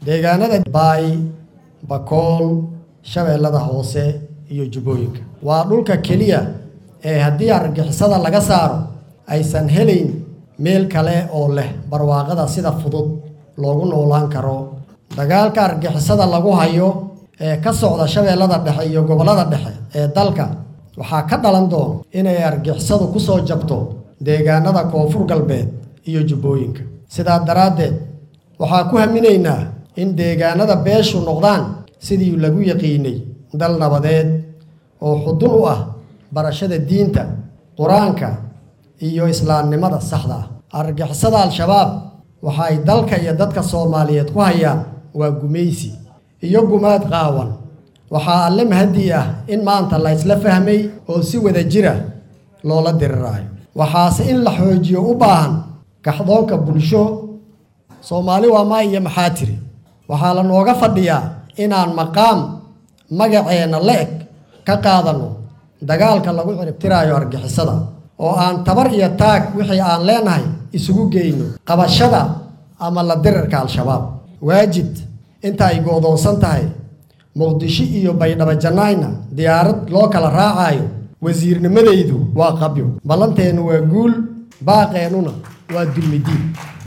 deegaanada baay bakool shabeellada hoose iyo jubbooyinka waa dhulka keliya ee haddii argixisada laga saaro aysan helayn meel kale oo leh barwaaqada sida fudud loogu noolaan karo dagaalka argixisada lagu hayo ee ka socda shabeellada dhexe iyo gobollada dhexe ee dalka waxaa ka dhalan doona inay argixisadu ku soo jabto deegaanada koonfur galbeed iyo jubbooyinka sidaa daraaddeed waxaa ku haminaynaa in deegaanada beeshu noqdaan sidii lagu yaqiinay dal nabadeed oo xudun u ah barashada diinta qur-aanka iyo islaamnimada saxda ah argixisada al-shabaab waxa ay dalka iyo dadka soomaaliyeed ku hayaan waa gumaysi iyo gumaad qaawan waxaa alle mahadii ah in maanta la ysla fahmay oo si wada jira loola diriraayo waxaase in la xoojiyo u baahan kaxdoonka bulsho soomaali waa maa iyo maxaa tiri waxaa la nooga fadhiyaa inaan maqaam magaceenna la eg ka qaadanno dagaalka lagu ciribtiraayo argixisada oo aan tabar iyo taag wixii aan leenahay isugu geyno qabashada ama la dirirka al-shabaab waajid inta ay go'doonsan tahay muqdisho iyo baydhabo jannaayna diyaarad loo kala raacaayo wasiirnimadaydu waa qabyo ballanteennu waa guul baaqeennuna waa dulmidiin